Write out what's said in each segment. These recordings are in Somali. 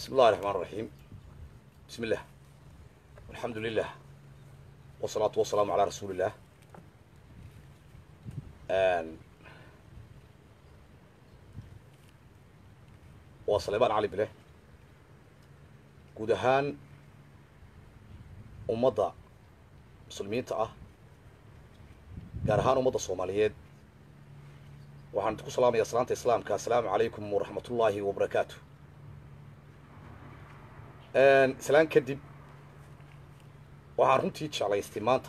بسم الله الرحمن الرحيم بسم الله الحمد لله والصلاة والسلام على رسول الله آن وصليبان علي بله guud ahaan ummadda muslimiinta ah gaar ahaan ummadda soomaaliyeed waxaan idinku salaamayaa salaanta islaamka assalaamu calaykum waraxmatullaahi wabarakaatu islaan kadib waxaan runtii jeclaystay maanta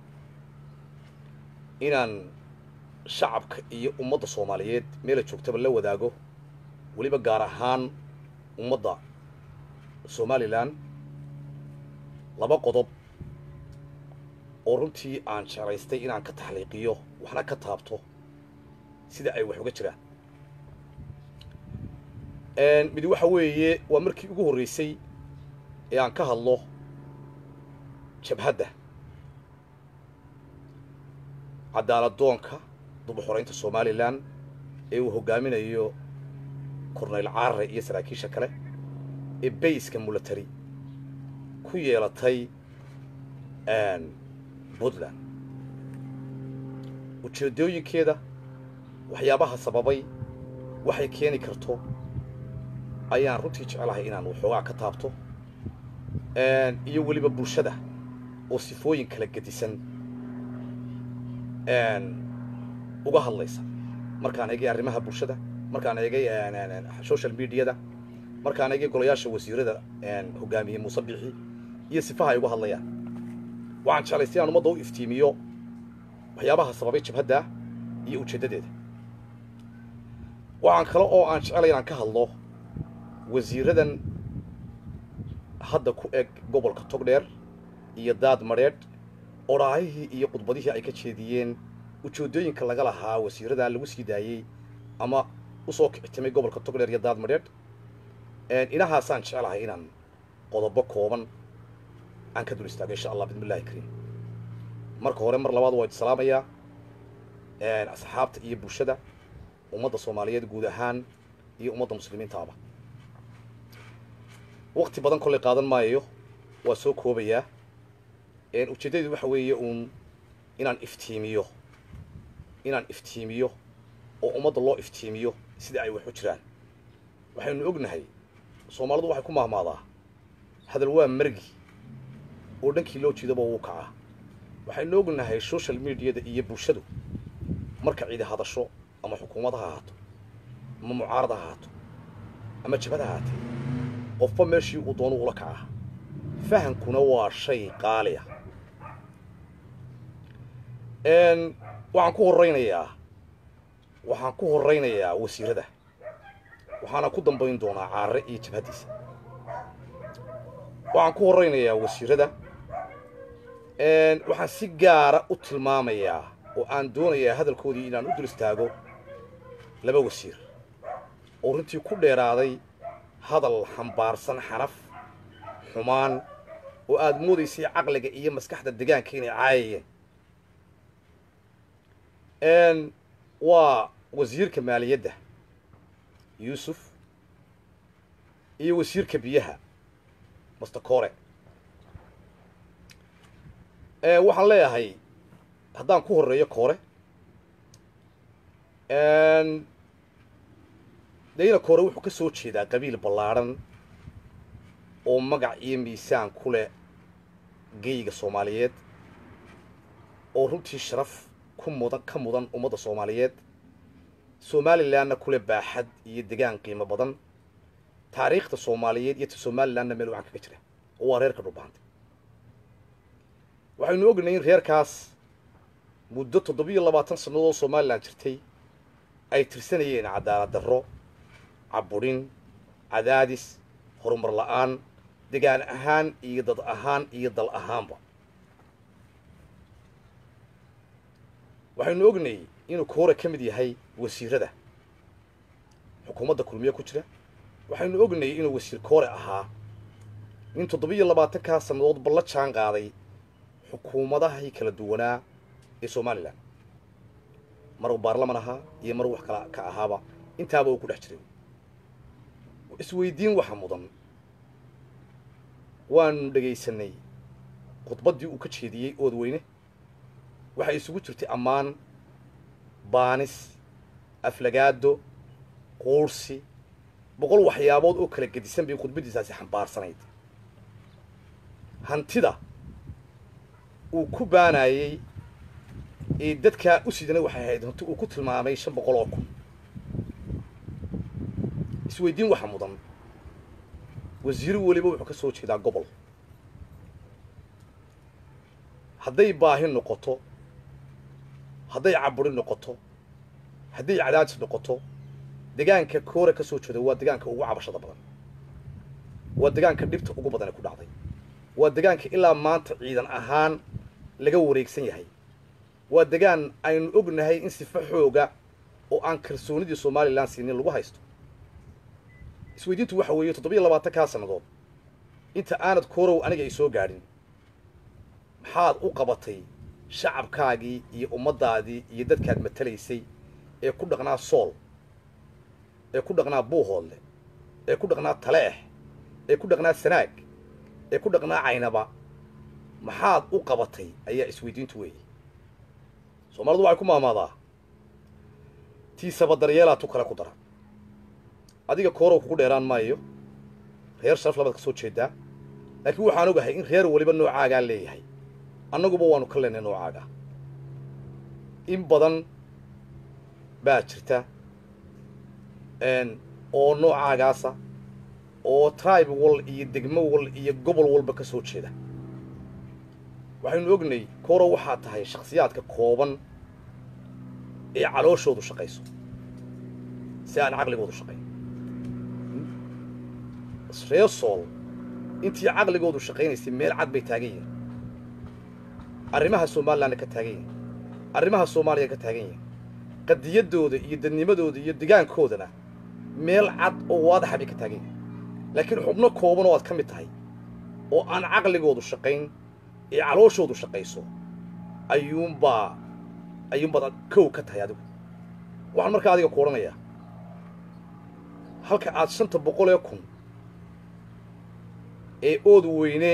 inaan shacabka iyo ummadda soomaaliyeed meela joogtaba la wadaago weliba gaar ahaan ummadda somalilan laba qodob oo runtii aan jeclaystay inaan ka taxliiqiyo waxna ka taabto sida ay wax uga jiraan mid waxa weeye waa markii ugu horreysay ee aan ka hadlo jabhadda cadaaladdoonka dubuxoraynta somalilan ee uu hoggaaminayo korneyl caarare iyo saraakiisha kale ee bayska mulatari ku yeelatay puntland ujeedooyinkeeda waxyaabaha sababay waxay keeni karto ayaan runtii jecelahay inaan waxoogaa ka taabto iyo weliba bulshada oo sifooyin kala gedisan uga hadlaysa markaan eegay arrimaha bulshada markaan eegay social mediada markaan eegay golayaasha wasiirada hogaamiyey muuse bixi iyo sifaha ay uga hadlayaan waxaan jeclaystay inaan ummadda u iftiimiyo waxyaabaha sababay jabhadda iyo ujeeddadeeda waxaan kale oo aan jecelay inaan ka hadlo wasiiradan hadda ku eg gobolka togdheer iyo daad madheedh odhaahihii iyo khudbadihii ay ka jeediyeen ujeeddooyinka laga lahaa wasiirada lagu sii daayey ama usoo kictimay gobolka togdheer iyo daad madheedh inahaasaan jecelahay inaan qodobo kooban aan ka dul istaago insha allah bismi illahi kariim marka hore mar labaad waa idi salaamayaa asxaabta iyo bulshada ummadda soomaaliyeed guud ahaan iyo ummadda muslimiintaaba wakti badan kollay qaadan maayo waa soo koobayaa ujeeddadii waxa weeye uun inaan iftiimiyo inaan iftiimiyo oo ummadda loo iftiimiyo sida ay wax u jiraan waxaynu ognahay soomaalidu waxay ku mahmaadaa hadal waa margi oo dhankii loo jeedaba wuu kacaa waxaynu ognahay social mediada iyo bulshadu marka cidi hadasho ama xukuumad ha ahaato ama mucaarad ha ahaato ama jabad ha ahaatee qofba meeshii uu doono ula kacaa fahamkuna waa shay qaaliya waxaan ku horraynayaa waxaan ku horraynayaa wasiirada waxaana ku dambayn doonaa caarare iyo jabhaddiisa waxaan ku horraynayaa wasiirada waxaan si gaara u tilmaamayaa oo aan doonayaa hadalkoodii inaan u dul istaago laba wasiir oo runtii ku dheeraaday hadal xambaarsan xanaf xumaan oo aada moodaysay caqliga iyo maskaxda degaanka inay caayayeen waa wasiirka maaliyadda yuusuf iyo wasiirka biyaha master core waxaan leeyahay haddaan ku horreeyo koore dayna koore wuxuu ka soo jeedaa qabiil ballaadhan oo magac iyo miisaan ku leh geyga soomaaliyeed oo runtii sharaf ku mudan ka mudan ummadda soomaaliyeed somalilanna kule baaxad iyo degaan qiimo badan taariikhda soomaaliyeed iyo ta somalilanna meel wacan kaga jira oo waa reerka dhulbaantay waxaynu ognahay in reerkaas muddo toddobiyo labaatan sannadood somalilan jirtay ay tirsanayeen cadaalad darro cabudhin cadaadis horumar la-aan degaan ahaan iyo dad ahaan iyo dal ahaanba waxaynu ognay inuu koore ka mid yahay wasiirada xukuumadda kulmiye ku jira waxaynu ognay inuu wasiir koore ahaa in toddobiyo labaatankaa sannadood balla jaan qaaday xukuumadahii kala duwanaa ee somalilan mar uu baarlaman ahaa iyo mar wax kala ka ahaaba intaaba uu ku dhex jiray isweydiin waxa mudan waanu dhegaysanay khudbaddii uu ka jeediyey oodweyne waxay isugu jirtay ammaan baanis aflagaado quursi boqol waxyaabood oo kala gedisan bay khudbaddiisaasi xambaarsanayd hantida uu ku baanayey ee dadkaa u sidana waxay ahayd hanti uu ku tilmaamay shan boqol oo kun isweydiin waxa mudan wasiiro weliba wuxuu ka soo jeedaa gobol hadday baahi noqoto hadday caburi noqoto hadday cadaadis noqoto degaanka koore ka soo jeeda waa degaanka ugu cabashada badan waa degaanka dhibta ugu badan ee ku dhacday waa degaanka ilaa maanta ciidan ahaan laga wareegsan yahay waa degaan aynu ognahay in sifo xooga oo aan kalsoonidii somalilan siinin lagu haysto isweydiintu waxa weeye toddobiyo labaatan kaa sannadood inta aanad koorow aniga ay soo gaadhin maxaad u qabatay shacabkaagii iyo ummaddaadii iyo dadkaad matalaysay ee ku dhaqnaa sool ee ku dhaqnaa buuhoodle ee ku dhaqnaa taleex ee ku dhaqnaa sanaag ee ku dhaqnaa caynaba maxaad u qabatay ayaa isweydiintu weeyey soomaalidu waxay ku maamaadaa tiisaba daryeelaa tu kale ku dara adiga koorow kugu dheeraan maayo reer sharaf labaad ka soo jeedaa laakiin waxaan ogahay in reer weliba noocaagaa leeyahay annaguba waanu ka leenay noocaaga in badan baa jirta oo noocaagaasa oo tribe wal iyo degmo wal iyo gobol walba ka soo jeeda waxaynu ognay koorow waxaa tahay shakhsiyaadka kooban ee calooshoodu shaqayso si aan caqligoodu shaqayn reer sool intii caqligoodu shaqaynaysay meel cad bay taagan yihin arrimaha somalilanna ka taagan yihin arrimaha soomaaliya ka taagan yihin qadiyaddooda iyo dadnimadooda iyo degaankoodana meel cad oo waadaxa bay ka taagan yihin laakiin xubno kooban oo aad ka mid tahay oo aan caqligoodu shaqayn ee calooshoodu shaqayso ayuunbaa ayuunbaad kow ka tahay adigu waxaan markaa adiga ku odhanayaa halka aad shanta boqol ee kun ee ood weyne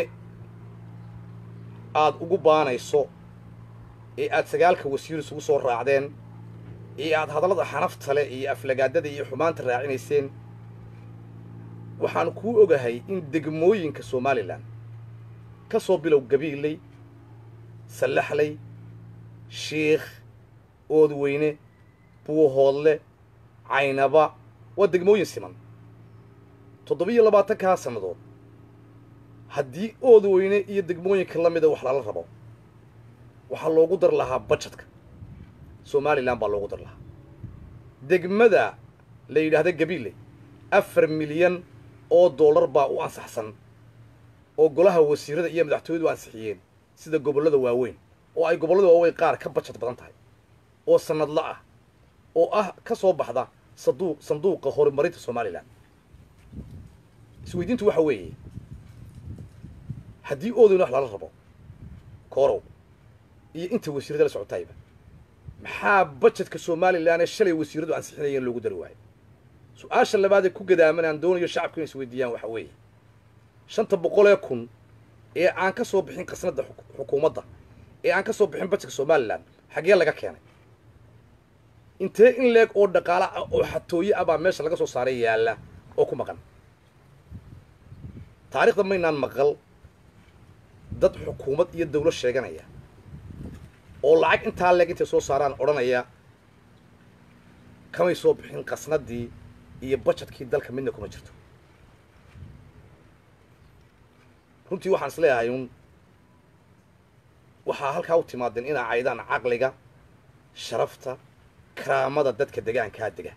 aad ugu baanayso ee aad sagaalka wasiir isugu soo raacdeen ee aad hadallada xanaftale iyo aflagaadada iyo xumaanta raacinayseen waxaan kuu ogahay in degmooyinka somalilan ka soo bilow gabiiley sallaxley shiikh oodweyne buuhoodle caynaba waa degmooyin siman toddobiyo labaatankaa sannadood haddii oodweyne iyo degmooyinka la mida wax lala rabo waxaa loogu dar lahaa bajetka somalilan baa loogu dar lahaa degmada la yidhaahda gabiile afar milyan oo dollar baa u ansaxsan oo golaha wasiirada iyo madaxtooyadu ansixiyeen sida gobollada waaweyn oo ay gobollada waaweyn qaar ka bajad badan tahay oo sannadla ah oo ah ka soo baxda sadu sanduuqa horumarinta somalilan isweydiintu waxa weeye haddii oodayna wax lala rabo koorow iyo inta wasiirada la socotayba maxaa bajetka somalilan ee shalay wasiiradu ansixinayeen loogu dari waayo su-aasha labaad ee ku gadaaman aan doonayo shacabku inay isweydiiyaan waxa weeye shanta boqol ee kun ee aan ka soo bixin qasnadda xukuumadda ee aan ka soo bixin bajetka somalilan xaggee laga keenay intee in leeg oo dhaqaala ah oo xatooye ah baa meesha laga soo saaray yaalla oo ku maqan taarikhda maynaan maqal dad xukuumad iyo dawlad sheeganaya oo lacag intaa leeg intay soo saaraan odhanaya kamay soo bixin qasnaddii iyo bajetkii dalka midna kuma jirto runtii waxaan is leeyahay un waxaa halkaa u timaadeen inaa caydaan caqliga sharafta karaamada dadka degaankaa dega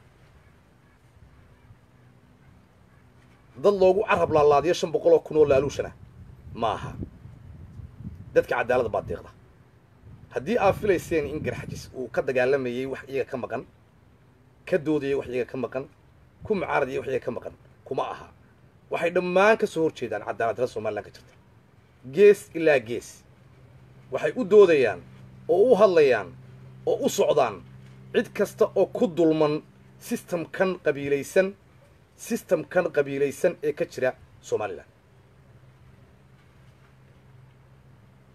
dad loogu carab laalaadiyo shan boqol oo kun oo laaluushana ma aha dadka cadaalada baa deeqda haddii aad filayseen in garxajis uu ka dagaalamayey wax iyaga ka maqan ka doodayay wax iyaga ka maqan ku mucaaradayay wax iyaga ka maqan kuma aha waxay dhammaan ka soo hor jeedaan cadaaladdarada somalilan ka jirta gees ilaa gees waxay u doodayaan oo u hadlayaan oo u socdaan cid kasta oo ku dulman sistamkan qabiilaysan sistamkan qabiilaysan ee ka jira somalilan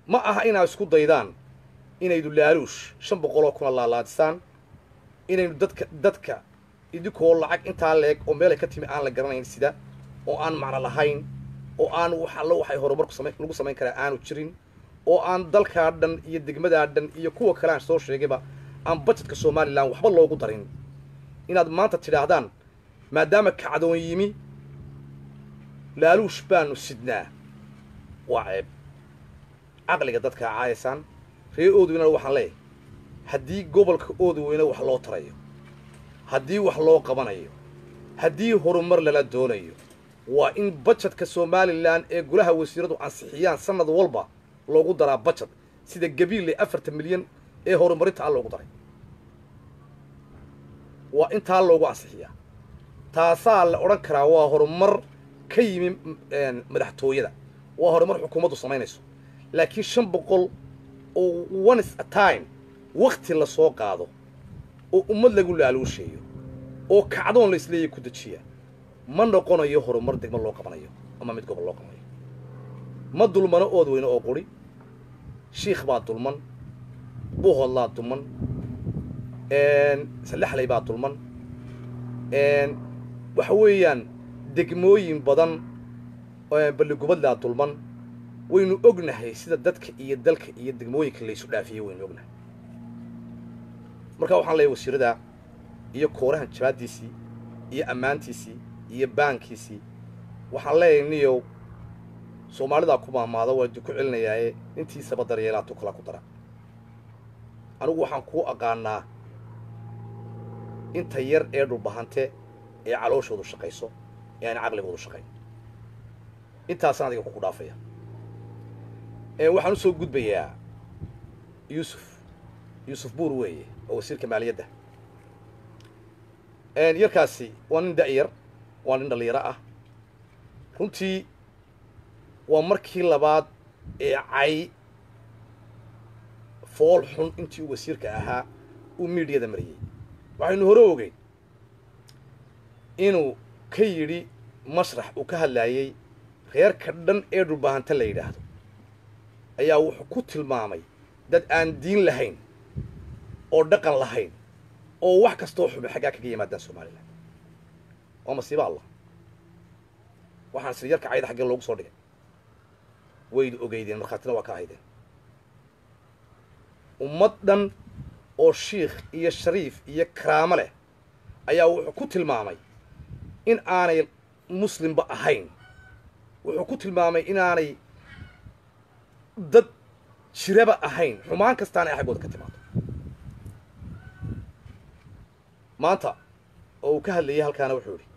ma aha inaad isku daydaan inaydu laaluush shan boqoloo kuna laalaadisaan inaynu dadka dadka idinkoo lacag intaa leeg oo meelay ka timi aan la garanayn sida oo aan macno lahayn oo aan wax allo waxay horumarku sama lagu samayn karaa aanu jirin oo aan dalkaa dhan iyo degmadaa dhan iyo kuwa kale aan soo sheegayba aan bajetka somalilan waxba loogu darin inaad maanta tidhaahdaan maadaama kacdoon yimi laaluush baanu sidnaa waa ceeb caqliga dadkaa caayaysaan ree oodweynana waxaan leeyahay haddii gobolka oodweyne wax loo tarayo haddii wax loo qabanayo haddii horumar lala doonayo waa in bajetka somalilan ee golaha wasiiradu ansixiyaan sanad walba loogu daraa bajet sida gabiille afartan milyan ee horumarinta a loogu daray waa intaa loogu ansixiyaa taasaa la odhan karaa waa horumar ka yimi madaxtooyada waa horumar xukuumaddu samaynayso laakiin shan boqol oo ones a time wakti la soo qaado oo ummad lagu laaluusheeyo oo kacdoon la isleeyahy ku dejiya ma noqonayo horumar degmo loo qabanayo ama mid gobol loo qabanayo ma dulmano ood weyne oo quri shiikh baa dulman buhodlaa dulman salexley baa dulman waxa weeyaan degmooyin badan balligubadlaa dulman waynu ognahay sida dadka iyo dalka iyo degmooyinka laysu dhaafiyey waynu ognahay markaa waxaan leeyahy wasiirada iyo koorahan jabaaddiisii iyo ammaantiisii iyo baankiisii waxaan leeyahay niyow soomaalidaa ku maamaada waa ku celinayaaye intiisaba daryeelaa tu kala ku dara anigu waxaan kuu aqaanaa inta yar ee dhulbahante ee calooshoodu shaqayso ee aan caqligoodu shaqayn intaasaan adiga kuku dhaafaya waxaan usoo gudbayaa yuusuf yuusuf buur weeye oo wasiirka maaliyadda yarkaasi waa nin da'yar waa nin dhallinyaro ah runtii waa markii labaad ee cay fool xun intii uu wasiirka ahaa uu miidiyada mariyey waxaynu hore ogeyn inuu ka yidhi mashrax uu ka hadlaayey reerka dhan ee dhulbaahanta la yidhaahdo ayaa wuxuu ku tilmaamay dad aan diin lahayn oo dhaqan lahayn oo wax kastoo xubay xaggaa kaga yimaadaan somalilan waa masiibo allah waxaan siri yarka cayda xaggee loogu soo dhigay waydu ogeydeen markhaatina waa ka ahaydeen ummad dhan oo shiikh iyo shariif iyo karaamo leh ayaa wuxuu ku tilmaamay in aanay muslimba ahayn wuxuu ku tilmaamay inaanay dad jiraba ahayn xumaan kastaana ay xaggooda ka timaado maanta oo uu ka hadlayay halkaana wuxuu idhi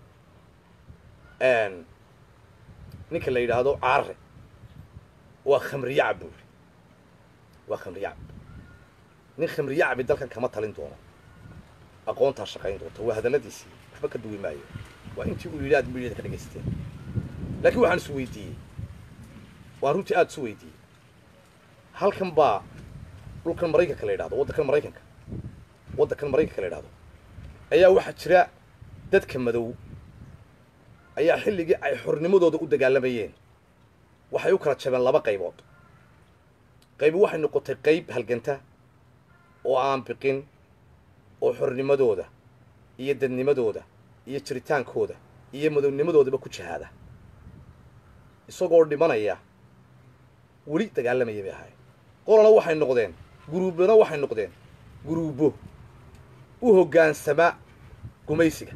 ninka la yidhaahdo caarre waa khamriyacab buu idhi waa khamriyacab nin khamriyacabi dalkan kama talin doono aqoontaa shaqayn doonta waa hadalladiisii waxba ka duwi maayo waa intii uu yidhi aad midyada ka dhagaysteen laakiin waxaan isu weydiiyey waan runtii aada isu weydiiyey halkan baa dhulkan maraykanka la yidhahdo waddankan maraykanka waddankan maraykanka la yidhahdo ayaa waxaa jira dadka madow ayaa xilligii ay xornimadooda u dagaalamayeen waxay u kala jabeen laba qaybood qaybi waxay noqotay qayb halganta oo aan biqin oo xornimadooda iyo dadnimadooda iyo jiritaankooda iyo madownimadoodaba ku jihaada isagoo dhimanaya weli dagaalamaya bay ahayd qolana waxay noqdeen guruubana waxay noqdeen guruubo u hoggaansama gumaysiga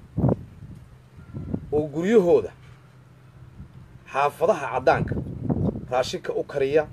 oo guryahooda xaafadaha caddaanka raashinka u kariya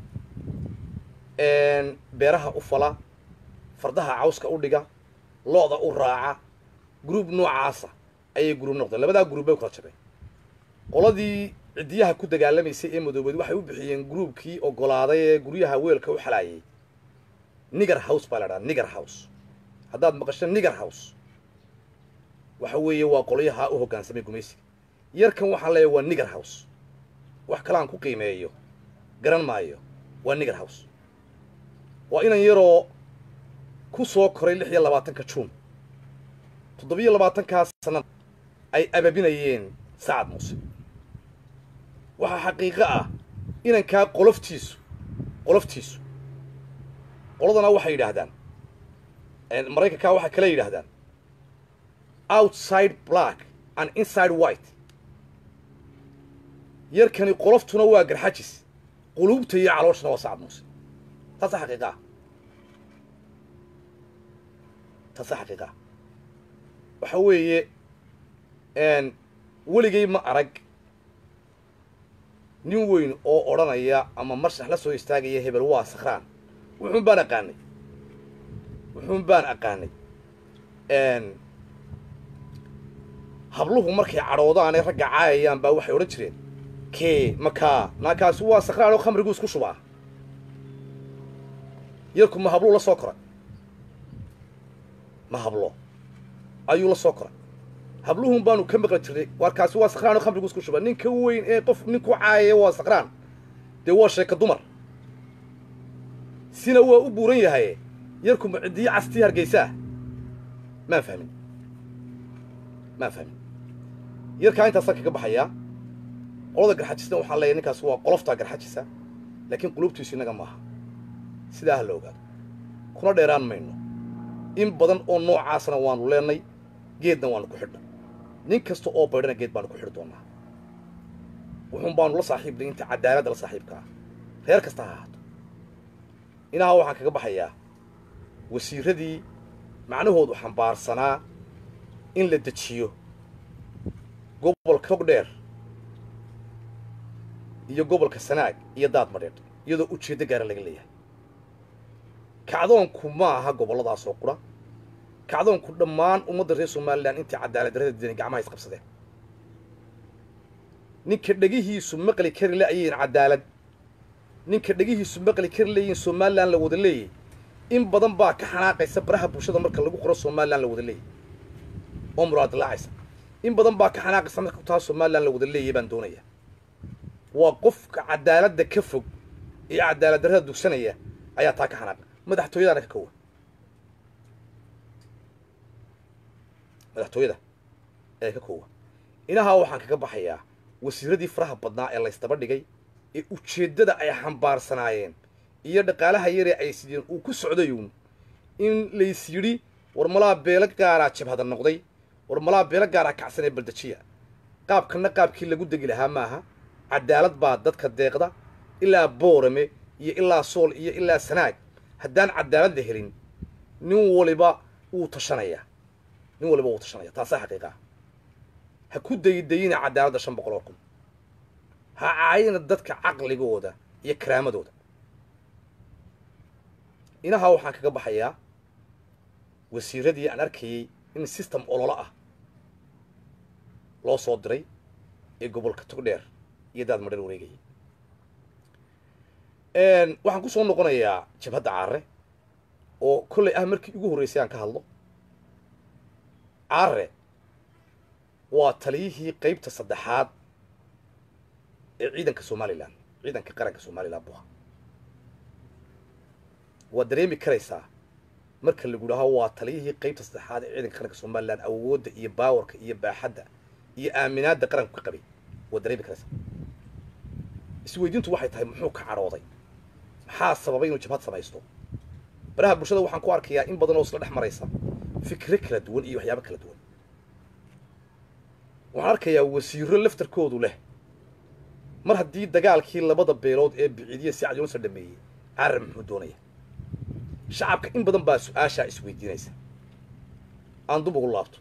beeraha u fala fardaha cawska u dhiga lo-da u raaca gruub noocaasa ayay gruub noqdeen labadaa gruub bay u kala jabeen qoladii ciddiyaha ku dagaalamaysay ee madoobeed waxay u bixiyeen gruubkii ogolaaday ee guryaha weelka u xalaayay niger house baa la dhaha niger house haddaad maqasho niger house waxa weeye waa qolyaha u hoggaansamay gumaysiga yarkan waxaan leeyahay waa niger house wax kale aan ku qiimeeyo garan maayo waa niger house waa inan yaroo ku soo koray lix iyo labaatanka juun toddobiyo labaatankaas sanad ay ababinayeen sacad muuse waxaa xaqiiqo ah inankaa qoloftiisu qoloftiisu qoladana waxay yidhaahdaan maraykankaa waxay kale yidhaahdaan outside black and inside white yarkani qoloftuna waa garxajis quluubta iyo calooshana waa sacad muuse taasa xaqiiqaa taasa xaqiiqaa waxa weeye weligay ma arag nin weyn oo odhanaya ama marshax la soo istaagaya hebel waa sakhraan wuxuun baan aqaanay wuxuun baan aqaanay habluhu markay cadhoodaanee ragga caayayaan baa waxay odhan jireen kee makaa naakaasi waa sakhraan oo khamriguu isku shubaa yarku ma habluu la soo koray ma hablo ayuu la soo koray habluhun baanu ka maqli jirnay warkaasi waa sakhraan oo khamrigu isku shuba ninka weyn ee qof ninku caayaya waa sakhraan dee waa sheeka dumar sina waa u buuran yahay yarku ma ciddiyo castii hargeysaa maan fahmin maan fahmin yarkaa intaasaan kaga baxayaa qolada garxajisna waxaan leeyahy ninkaas waa qoloftaa garxajisa laakiin qulubtiisu innaga maaha sidaa ha la ogaado kuna dheeraan mayno in badan oo noocaasna waanu leennay geedna waanu ku xidhnay nin kasta oo baydhana geed baanu ku xidhi doonnaa wuxuun baanu la saaxiibnay inta cadaaladda la saaxiibka ah reer kasta ha ahaato inaha waxaan kaga baxayaa wasiirradii macnahoodu xambaarsanaa in la dejiyo gobolka togdheer iyo gobolka sanaag iyo daad madheedh iyadoo ujeeddo gaara laga leeyahay kacdoonku ma aha gobolladaasoo qura kacdoonku dhammaan ummadda reer somalilan intii cadaalad darrada diidan gacmaha isqabsadeen ninka dhegihiisu maqli kari la'yiin cadaalad ninka dhegihiisu maqli kari layiin somalilan la wada leeyay in badan baa ka xanaaqaysa baraha bulshada marka lagu qoro somalilan la wada leeyay oo muraadilaacaysa in badan baa ka xanaaqaysa marka taa somalilan la wada leeyay baan doonaya waa qofka cadaaladda ka fog iyo cadaalad darrada dugsanaya ayaa taa ka xanaaqa madaxtooyadaana ka kowa madaxtooyada ee ka koowa inahaa waxaan kaga baxayaa wasiiradii faraha badnaa ee laysdaba dhigay ee ujeeddada ay xambaarsanaayeen iyo dhaqaalaha yaree ay sideen uu ku socdayuun in lays yidhi war malaa beelo gaaraa jabhada noqday war malaa beelo gaaraa kacsanee baldejiya qaabkanna qaabkii lagu degi lahaa maaha cadaalad baa dadka deeqda ilaa boorame iyo ilaa sool iyo ilaa sanaag haddaan cadaalad la helin nin waliba wuu tashanayaa nin waliba wuu tashanaya taasaa xaqiiqa ah ha ku daydayina cadaaladda shan boqol oo kun ha caayina dadka caqligooda iyo karaamadooda inahaa waxaan kaga baxayaa wasiiradii aan arkayey in system ololo ah loo soo diray ee gobolka togdheer iyo daad madhar wareegayay waxaan ku soo noqonayaa jabhadda caare oo kollay ah markii ugu horreysay aan ka hadlo caare waa taliyihii qaybta saddexaad ee ciidanka somalilan ciidanka qaranka somalilan buha waad dareemi karaysaa marka lagu dhaho waa taliyihii qaybta saddexaad ee ciidanka qaranka somalilan awoodda iyo baawarka iyo baaxadda iyo aaminaadda qaranku ka qabay waad dareemi karaysaa isweydiintu waxay tahay muxuu ka cadhooday maxaa sababay inuu jabhad samaysto baraha bulshada waxaan ku arkayaa in badan oo isla dhex maraysa fikre kala duwan iyo waxyaabo kala duwan waxaan arkayaa wasiiro laftarkoodu leh mar haddii dagaalkii labada beelood ee biciidiya si cadyoonsa dhameeyey carar muxuu doonaya shacabka in badan baa su-aashaa isweydiinaysa aan dub ugu laabto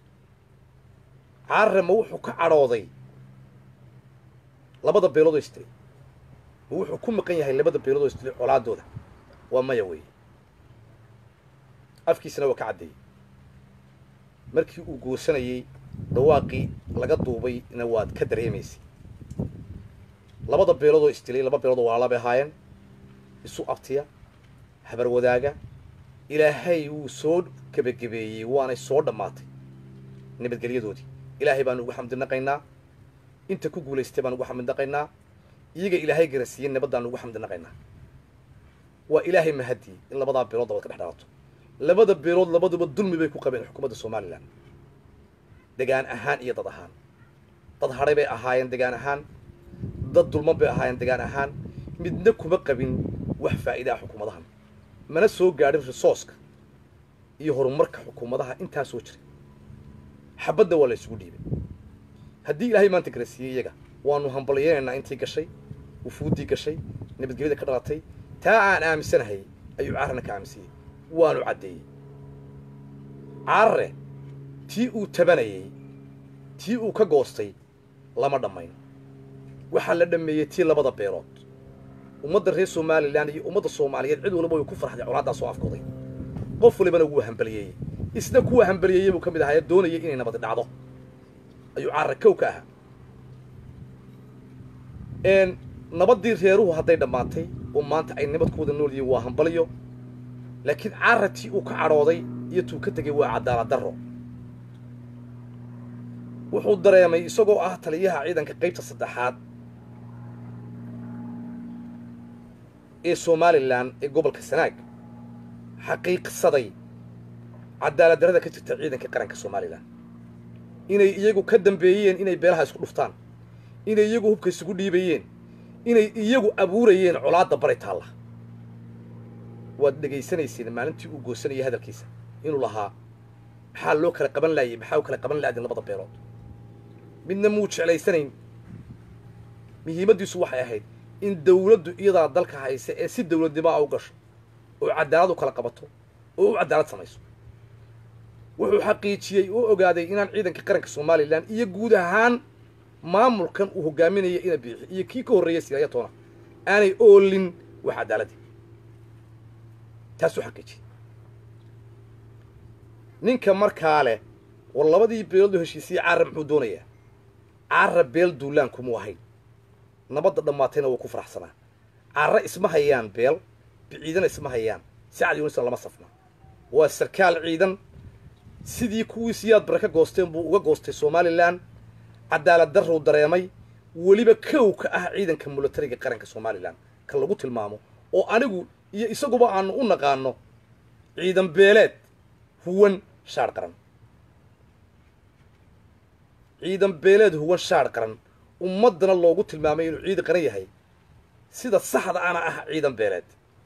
carare ma wuxuu ka cadhooday labada beelood oo istilay ma wuxuu ku maqan yahay labada beelood oo istilay colaadooda waa maya weeye afkiisana waa ka caddeeyey markii uu goosanayey dhawaaqii laga duubayna waad ka dareemaysay labada beelood oo istilay laba beelood oo walaala bay ahaayeen isu abtiya habar wadaaga ilaahay wuu soo gebagabeeyey waanay soo dhammaatay nabadgelyadoodii ilaahay baanu ugu xamdinaqaynaa inta ku guulaystay baan ugu xamdinaqaynaa iyaga ilaahay garansiiyey nabaddaanu ugu xamdinaqaynaa waa ilaahay mahadii in labadaa beelood dabad ka dhex dhalato labada beelood labaduba dulmi bay ku qabeen xukuumadda somalilan degaan ahaan iyo dad ahaan dad hadhay bay ahaayeen degaan ahaan dad dulman bay ahaayeen degaan ahaan midna kuma qabin wax faa'iidaa xukuumadahan mana soo gaadhin risooska iyo horumarka xukuumadaha intaa soo jiray xabadda waa la isugu dhiibay haddii ilaahay maanta kala siiyey iyaga waanu hambalyaynaynaa intii gashay wufuuddii gashay nabadgelyada ka dhalatay taa aan aaminsanahay ayuu caarana ka aaminsanyey waanu caddeeyey caarare tii uu tabanayey tii uu ka goostay lama dhammayn waxaa la dhammeeyey tii labada beelood ummadda reer somalilan iyo ummadda soomaaliyeed cid waliba way ku farxday colaaddaa soo afkooday qof walibana wuu hambaliyeeyey isna kuwa hambaliyeeyey buu ka mid ahaa ee doonayay inay nabadi dhacdo ayuu caarare kow ka ahaa nabaddii reeruhu hadday dhammaatay oo maanta ay nabad ku wada nool yihiin waa hambaliyo laakiin caarra tii uu ka cadhooday iyo tuu ka tegay waa cadaalad darro wuxuu dareemay isagoo ah taliyaha ciidanka qaybta saddexaad ee somalilan ee gobolka sanaag xaqiiqsaday cadaalad darrada ka jirta ciidanka qaranka somalilan inay iyagu ka dambeeyeen inay beelaha isku dhuftaan inay iyagu hubka isugu dhiibayeen inay iyagu abuurayeen colaadda bari taalla waad dhegaysanayseen maalintii uu goosanayay hadalkiisa inuu lahaa maxaa loo kala qaban laayay maxaa u kala qaban laadin labada beelood midna muu jeclaysanayn muhiimaddiisu waxay ahayd in dawladdu iyadaa dalka haysa ee si dawladnimaa u gasho oo cadaalad u kala qabato oo u cadaalad samayso wuxuu xaqiijiyey oo ogaaday inaan ciidanka qaranka somalilan iyo guud ahaan maamulkan uu hogaaminaya ina biixi iyo kii ka horreeyay silaayatoona aanay oolin wax cadaaladii taasuu xaqiijiyey ninka markaa leh war labadii beelood oo heshiisiyey caara muxuu doonayaa caara beel duulaan kumuu ahayn nabadda dhammaatayna wuu ku faraxsanaa caara isma hayaan beel biciidana isma hayaan sacad yunisna lama safna waa sarkaal ciidan sidii kuwii siyaad bare ka goosteen buu uga goostay somalilan cadaalad darruu dareemay weliba kow ka ah ciidanka milatariga qaranka somalilan ka lagu tilmaamo oo anigu iyo isaguba aanu u naqaano ciidan beeleed huwan shaadh qaran ciidan beeleed huwan shaadh qaran ummaddana loogu tilmaamay inuu ciidan qaran yahay sida saxda ana ah ciidan beeleed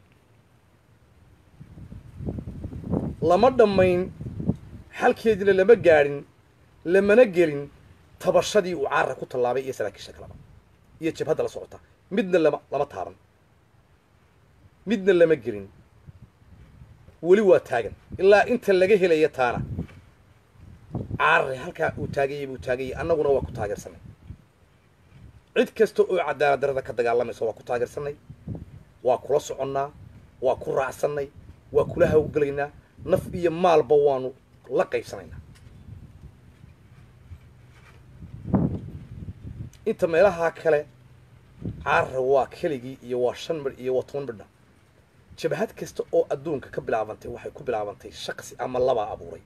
lama dhammayn xalkeediina lama gaadhin lamana gelin tabashadii uu caarra ku tallaabay iyo saraakiisha kaleba iyo jabhadda la socota midna lama lama taaban midna lama gelin weli waa taagan ilaa inta laga helaya taana caarre halkaa uu taagayay buu taagayay annaguna waa ku taageersanay cid kasta oo cadaalad darrada ka dagaalamaysa waa ku taageersanay waa kula soconnaa waa ku raacsannay waa kula hawgelaynaa naf iyo maalba waanu la qaybsanaynaa inta meelahaa kale caarra waa keligii iyo waa shan midh iyo waa toban midhna jabhad kasta oo adduunka ka bilaabantay waxay ku bilaabantay shaqsi ama labaa abuuray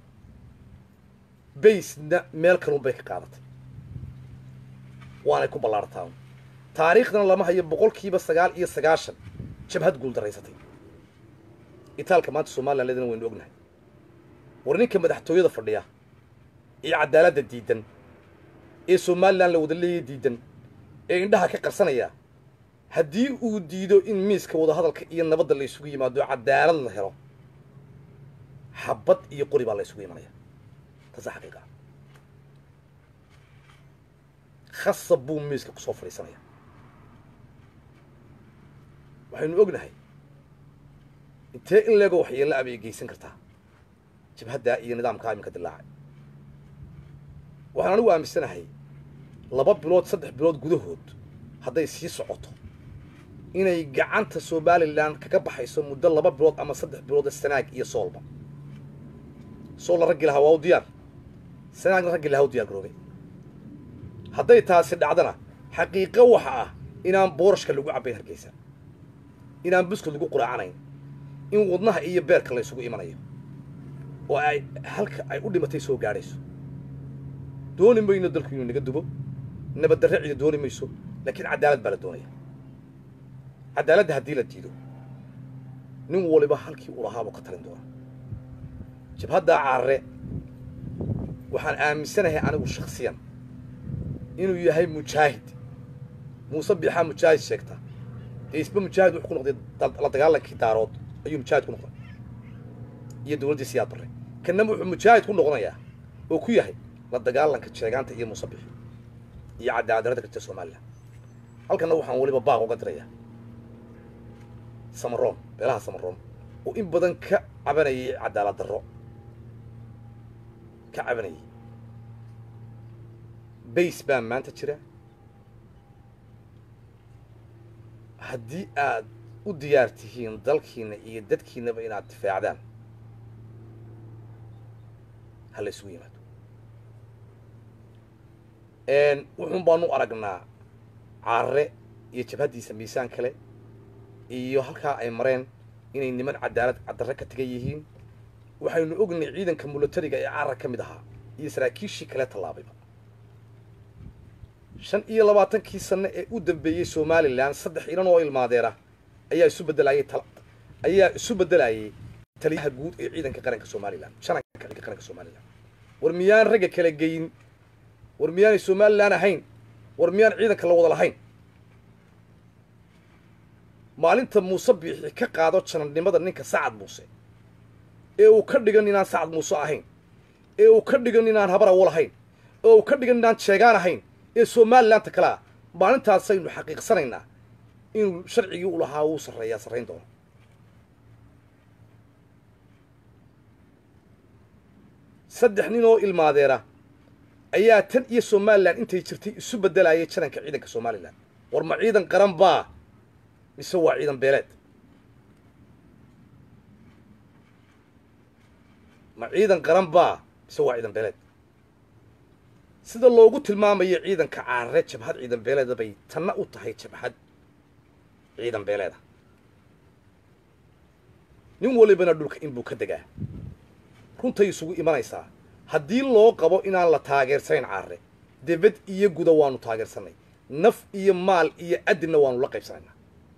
baysna meel kalun bay ka qaadatay waanay ku ballaartaa taariikhdana lama hayo boqolkiiba sagaal iyo sagaashan jabhad guuldaraysatay itaalka maanta somalilan leedana waynu ognahay war ninka madaxtooyada fadhiya ee cadaaladda diidan ee somalilan la wada leeya diidan ee indhaha ka qarsanaya haddii uu diido in miiska wadahadalka iyo nabadda la ysugu yimaado cadaalad la helo xabad iyo qori baa la ysugu imanaya taasa xaqiiqa khasab buu miiska kusoo fadhiisanaya waxaynu ognahay intee in leego waxyeella abay geysan kartaa jabhaddaa iyo nidaamkaa iminka dilaacay waxaan anigu aaminsanahay laba bilood saddex bilood gudahood hadday sii socoto inay gacanta somalilan kaga baxayso muddo laba bilood ama saddex bilooda sanaag iyo soolba soolna raggi lahaa waa u diyaar sanaagna raggi lahaa u diyaar garoobay hadday taasi dhacdana xaqiiqo waxa ah inaan boorashka lagu cabbayn hargeysa inaan buskad lagu quraacanayn in wadnaha iyo beerka la ysugu imanayo oo ay halka ay u dhimatay soo gaadhayso dooni mayno dalku inuu naga dubo nabaddarre cida dooni mayso laakiin cadaalad baa la doonaya cadaaladda haddii la diido nin waliba halkii uu lahaabuu ka talin doona jabhaddaa caarre waxaan aaminsanahay anigu shaksiyan inuu yahay mujaahid muuse biixaa mujaahid sheegta dee isba mujaahid wuxuu ku noqday la dagaalankii daarood ayuu mujaahid ku noqday iyo dowladdii siyaad barre kanna wuxuu mujaahid ku noqonayaa oo ku yahay la dagaalanka jeegaanta iyo musabixi iyo cadaadarada ka jirta somalilan halkanna waxaan weliba baaq uga dirayaa samaroon beelaha samaroon oo in badan ka cabanayay cadaalad darro ka cabanayay bays baa maanta jira haddii aad u diyaar tihiin dalkiina iyo dadkiinaba inaad difaacdaan ha la isugu yimaado wuxuun baanu aragnaa caare iyo jabhaddiisa miisaan kale iyo halkaa ay mareen inay niman cadaalad caddarre ka tegan yihiin waxaynu ognay ciidanka mulatariga ee carar ka mid ahaa iyo saraakiishii kale tallaabayba shan iyo labaatankii sanno ee u dambeeyey somalilan saddex inan oo ilmaadeera ayaa isu beddelayay ayaa isu beddelayay taliyaha guud ee ciidanka qaranka somalilan shananka ciidanka qaranka somalilan war miyaan ragga kala geyin war miyaanay somalilan ahayn war miyaan ciidanka la wada lahayn maalinta muuse biixi ka qaado janarnimada ninka sacad muuse ee uu ka dhigan inaan sacad muuse ahayn ee uu ka dhigan inaan habar awo lahayn ee uu ka dhigan inaan jeegaan ahayn ee somalilanka kale ah maalintaasaynu xaqiiqsanaynaa inuu sharcigii u lahaa wuu sarreeyaa sarrayn doono saddex nin oo ilmaadeera ayaa tan iyo somalilan intay jirtay isu beddelayay jananka ciidanka somalilan war ma ciidan qaran baa mise waa ciidan beeleed ma ciidan qaran baa mise waa ciidan beeleed sida loogu tilmaamayo ciidanka caarare jabhad ciidan beeleeda bay tanna u tahay jabhad ciidan beeleeda nin walibana dhulka inbuu ka degaa runtay isugu imanaysaa haddii loo qabo inaan la taageersanayn caarare debad iyo guda waanu taageersanay naf iyo maal iyo adinna waanu la qaybsanaynaa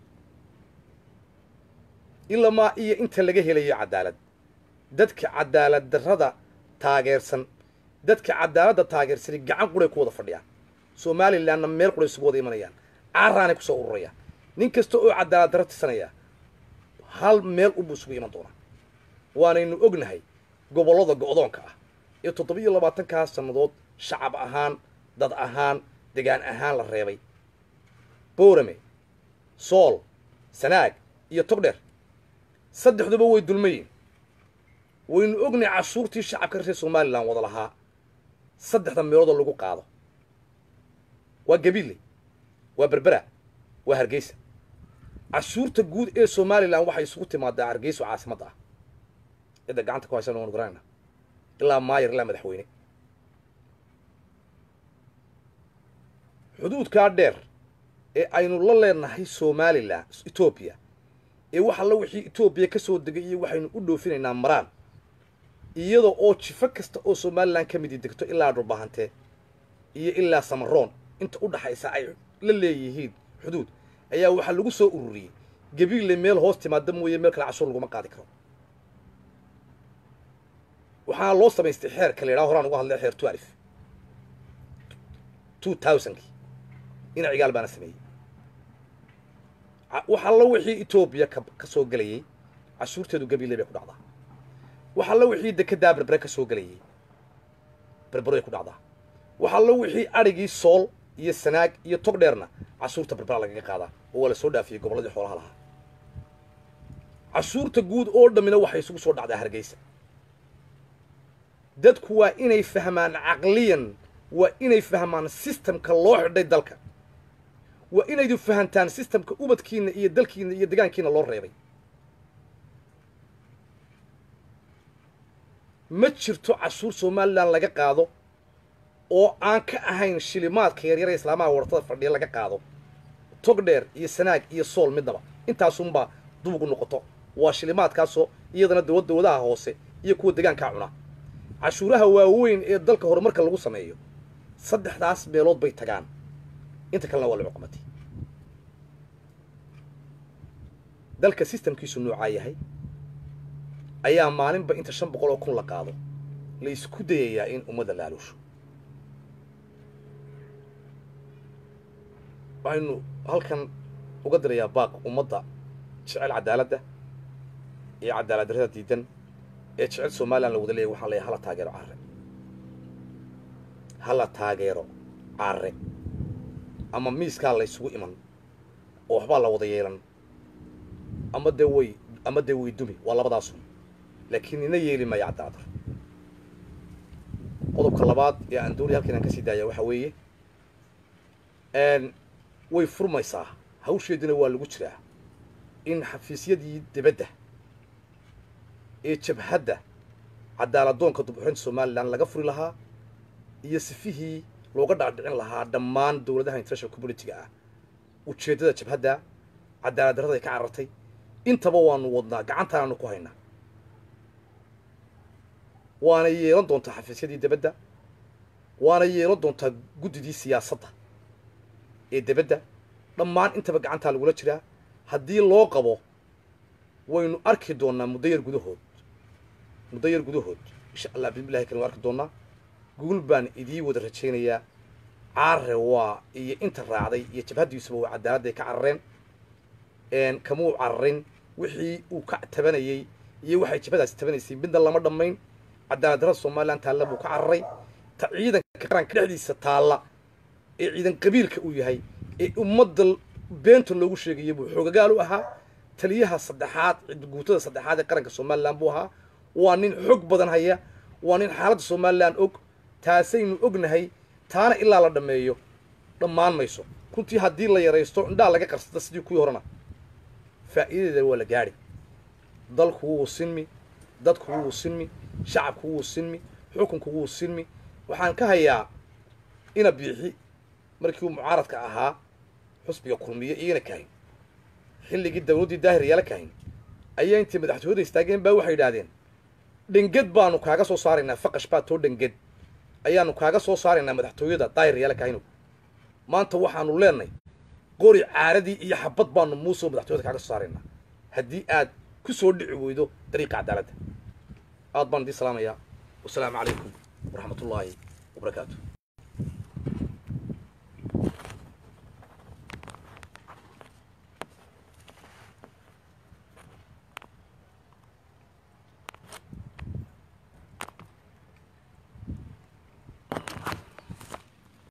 ilamaa iyo inta laga helayo cadaalad dadka cadaalad darrada taageersan dadka cadaaladda taageersani gacan quray ku wada fadhiyaan somalilanna meel quray isugu wada imanayaan caaraanay kusoo ururayaan nin kasta oo cadaalad darro tirsanaya hal meel unbuu isugu iman doonaa waanaynu ognahay gobollada go'doonka ah ee toddoba-iyo labaatankaas sannadood shacab ahaan dad ahaan degaan ahaan la reebay boorame sool sanaag iyo togdheer saddexduba way dulmayiin waynu ognay cashuurtii shacabka reer somalilan wada lahaa saddexda meeloodoo lagu qaado waa gabiille waa berbera waa hargeysa cashuurta guud ee somalilan waxay isugu timaadaa hargeyso caasimadda ah cidda gacanta ku haysan waanu garanayna ilaa maayar ilaa madaxweyne xuduudkaa dheer ee aynu la leenahay somalilan etoobiya ee wax alla wixii etoobiya ka soo degay iyo waxaynu u dhoofinaynaa maraan iyada oo jifo kasta oo somalilan ka midi degto ilaa dhulbahantee iyo ilaa samaroon inta u dhaxaysa ay la leeyihiin xuduud ayaa waxaa lagu soo ururiyey gabiille meel hoos timaada mooye meel kale cashuur laguma qaadi karo waxaa loo samaystay xeerka la yidhaha horaan uga hadlay xeer tuarif two thousandki ina cigaal baana sameeyey wax alla wixii etoobiya ka ka soo gelayey cashuurteedu gabiille bay ku dhacdaa wax alla wixii dekedaa berbere ka soo gelayey berberoay ku dhacdaa wax alla wixii adhigii sool iyo sanaag iyo tog dheerna cashuurta berbera lagaga qaadaa oo waa la soo dhaafiyey gobolladii xoolaha lahaa cashuurta guud oo dhammina waxay isugu soo dhacdaa hargeysa dadku waa inay fahmaan caqliyan waa inay fahmaan sistamka loo xidhay dalka waa inaydu fahantaan sistamka ubadkiina iyo dalkiina iyo degaankiina loo reebay ma jirto cashuur somalilan laga qaado oo aan ka ahayn shilimaadka yaryara islaamaha wartada fadhiya laga qaado tog dheer iyo sanaag iyo sool midnaba intaasunbaa dubugu noqoto waa shilimaadkaasoo iyadana dawad dawadaha hoose iyo kuwa degaankaa cuna cashuuraha waaweyn ee dalka horumarka lagu sameeyo saddexdaas meelood bay tagaan inta kalena waa la cuqmatay dalka sistamkiisu noocaa yahay ayaa maalinba inta shan boqol oo kun la qaado la isku dayayaa in ummadda laaluusho waxaynu halkan uga dirayaa baaq ummadda jecel cadaaladda iyo cadaalad darrada diidan ee jecel somalilan la wada leeyahy waxaan leeyahay hala taageero carre hala taageero carre ama miiskaa la ysugu iman oo waxbaa la wada yeelan ama dee way ama dee way dumi waa labadaasun laakiin ina yeeli maayo cadaaladar qodobka labaad ee aan doonaya halkan aan ka sii daaya waxa weeye way furmaysaa hawsheedina waa lagu jiraa in xafiisyadii dibadda ee jabhadda cadaaladoonka dubxurinta somalilan laga furi lahaa iyo sifihii looga dhaadhicin lahaa dhammaan dowladaha international communitiga ah ujeeddada jabhadda cadaalad darrada ay ka carartay intaba waanu wadnaa gacantaanaanu ku haynaa waana yeelan doontaa xafiisyadii dibadda waana yeelan doontaa guddidii siyaasadda ee dibadda dhammaan intaba gacantaa lagula jiraa haddii loo qabo waynu arki doonnaa muddo yar gudahood muddo yar gudahood insha allah bismillahi kalin arki doonnaa guul baan idii wada rajaynayaa caare waa iyo inta raacday iyo jabhaddiisuba waa cadaaladday ka carareen kamuu cararin wixii uu ka tabanayey iyo waxay jabhadaasi tabanaysay midna lama dhammayn cadaalad darrada somalilan taalla buu ka cararay ta ciidanka qaranka dhexdiisa taalla ee ciidan qabiilka uu yahay ee ummadda beenta loogu sheegaya buu xoogagaal u ahaa taliyaha saddexaad guutada saddexaad ee qaranka somalilan buu ahaa waa nin xog badan haya waa nin xaaladda somalilan og taasaynu ognahay taana ilaa la dhammeeyo dhammaan mayso runtii haddii la yaraysto indhaha laga qarsada sidii kuwii horena faa'iidadeeda waa la gaadhi dalku wuu sinmi dadku wuu sinmi shacabku wuu sinmi xukunku wuu sinmi waxaan ka hayaa ina biixi markii uu mucaaradka ahaa xusbiga kulmiye iyana kahayn xilligii dawladdii daahir yaala kahayn ayaa intay madaxtooyada istaageen baa waxay yidhaahdeen dhenged baanu kaaga soo saaraynaa faqash baa too dhenged ayaanu kaaga soo saaraynaa madaxtooyada daahir yaala kahayno maanta waxaanu leenahay qori caaradii iyo xabad baanu muusoo madaxtooyada kaaga soo saaraynaa haddii aad ku soo dhici weydo dariiqa cadaaladda aad baan idii salaamayaa wasalaamu calaykum waraxmat ullaahi wabarakaatu